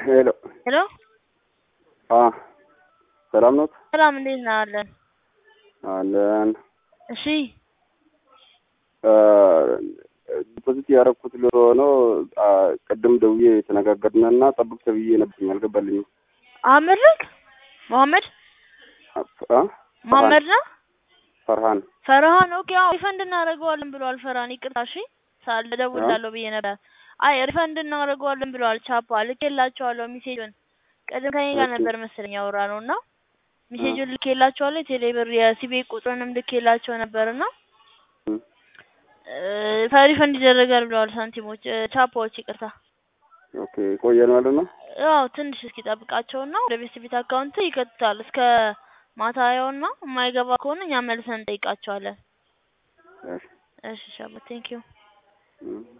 ሄሎ ሄሎ አ ሰላም ኖት? ሰላም እንዴት ነህ? አለን። አለን። እሺ ዲፖዚት ያደረኩት ለሆነ ቅድም ደውዬ የተነጋገርንና ጠብቅ ተብዬ ነበር አልገባልኝም። አህመድ ነህ? መሐመድ አ መሐመድ ነው? ፈርሃን ፈርሃን ኦኬ። አዎ ሪፈንድ እናደርገዋለን ብለዋል። ፈርሃን ይቅርታ እሺ፣ ሳል እደውልልሃለሁ ብዬ ነበር። አይ ሪፈንድ እናደርገዋለን ብለዋል። ቻፓ ልኬላቸዋለሁ ሜሴጁን። ቅድም ከኔ ጋር ነበር መሰለኝ ያወራነው እና ሜሴጁን ልኬላቸዋለሁ። የቴሌብር የሲቢ ቁጥሩንም ልኬላቸው ነበርና ሪፈንድ ይደረጋል ብለዋል። ሳንቲሞች ቻፓዎች ይቅርታ። ኦኬ ቆየን ማለት ነው። ያው ትንሽ እስኪ ጠብቃቸውና ወደ ቤት ቤት አካውንት ይከቱታል እስከ ማታ ያውና የማይገባ ከሆነ እኛ መልሰን እንጠይቃቸዋለን። እሺ እሺ ሻባ ቴንኪዩ እም